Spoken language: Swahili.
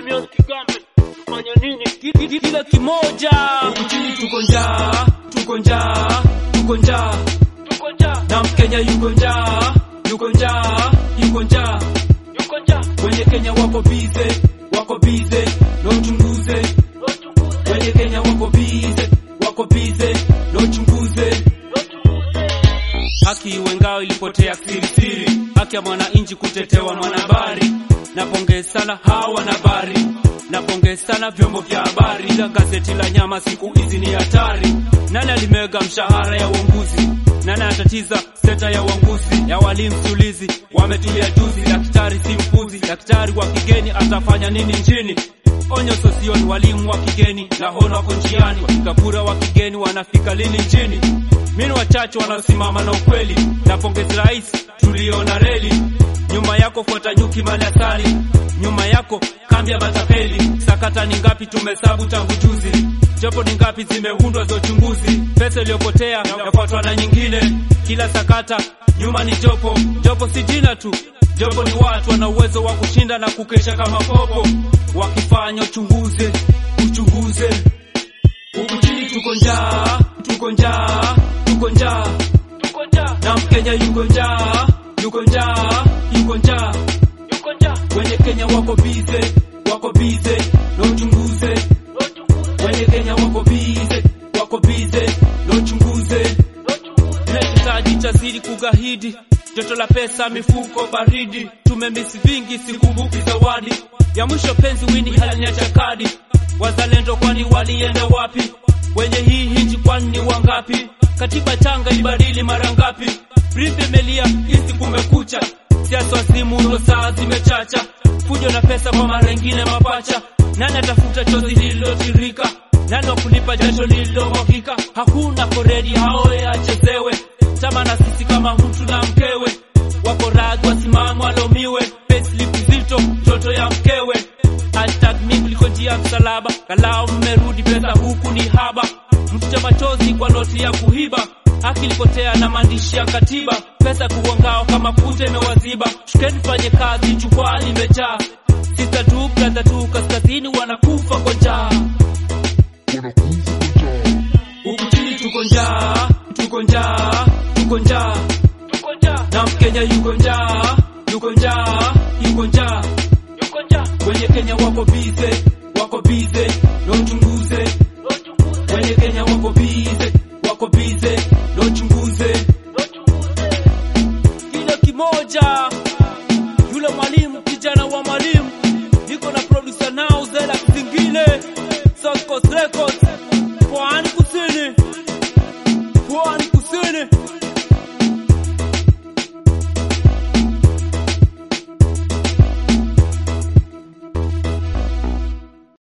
Simeon Kigambe, tufanye nini? Ki- ki- Kila kimoja Huku chini tuko njaa, tuko njaa, tuko njaa. tuko njaa, Na Mkenya yuko njaa, yuko njaa, yuko njaa. yuko njaa, Wenye Kenya wako bize, wako bize, no chunguze. wachunguze, Wenye Kenya wako bize, wako bize, no chunguze. wachunguze. Haki iwe ngao ilipotea sirisiri, haki ya mwananchi kutetewa mwanahabari. Napongeza sana hawa wanahabari, napongeza sana vyombo vya habari, ila gazeti la nyama siku hizi ni hatari. Nani alimega mshahara ya uongozi? Nani anatatiza sekta ya uongozi ya walimu sulizi? Wametulia juzi, daktari si mpuzi, daktari wa kigeni atafanya nini nchini? Onyo sosioni, walimu wa kigeni na hono wako njiani, wapiga kura wa kigeni wanafika lini nchini? Mimi wachache wanaosimama na ukweli, na pongezi rais tuliona reli. Nyuma yako fuata nyuki mali asali, nyuma yako kambi ya matapeli. Sakata ni ngapi tumehesabu tangu juzi, jopo ni ngapi zimeundwa za uchunguzi. Pesa iliyopotea yafuatwa na nyingine, kila sakata nyuma ni jopo. Jopo si jina tu, jopo ni watu wana uwezo wa kushinda na kukesha kama popo, wakifanya uchunguze, uchunguze Huku chini tuko njaa, tuko njaa, tuko njaa. Tuko njaa, Na Mkenya yuko njaa, yuko njaa, yuko njaa. yuko njaa, Wenye Kenya wako bize, wako bize, no chunguze. wachunguze, Wenye Kenya wako bize, wako bize, no chunguze. wachunguze. Tunahitaji chazidi kugahidi, joto la pesa, mifuko baridi. Tumemisi vingi, sikumbuki zawadi ya mwisho. Penzi wini haliniacha kadi. Wazalendo kwani walienda wapi? Wenye hii hinji kwani ni wangapi? Katiba changa ibadili mara ngapi? Brief imelia, hizi kumekucha. Siasa wasimu ndo saa zimechacha. Fujo na pesa kwa mara ingine mapacha. Nani atafuta chozi lililotirika? Nani wa kulipa jasho lililomwagika? Hakuna koredi haoe achezewe. Chama na sisi kama mtu na mkewe, wako radhi wasimame walaumiwe. Payslip zito mtoto ya mkewe. Hashtag mimi kuliko njia ya msalaba, kalao mmerudi, pesa huku ni haba. Mfuta machozi kwa noti ya kuhiba, haki ilipotea na maandishi ya katiba. Pesa kuongao kama futa imewaziba. Shukeni fanye kazi, jukwaa limejaa. Sister tu brother tu, kaskazini wanakufa kwa njaa. Huku chini tuko njaa, tuko njaa, tuko njaa. Tuko njaa, Na Mkenya yuko njaa, yuko njaa, yuko njaa. yuko njaa, Wenye Kenya wako bize, wako bize,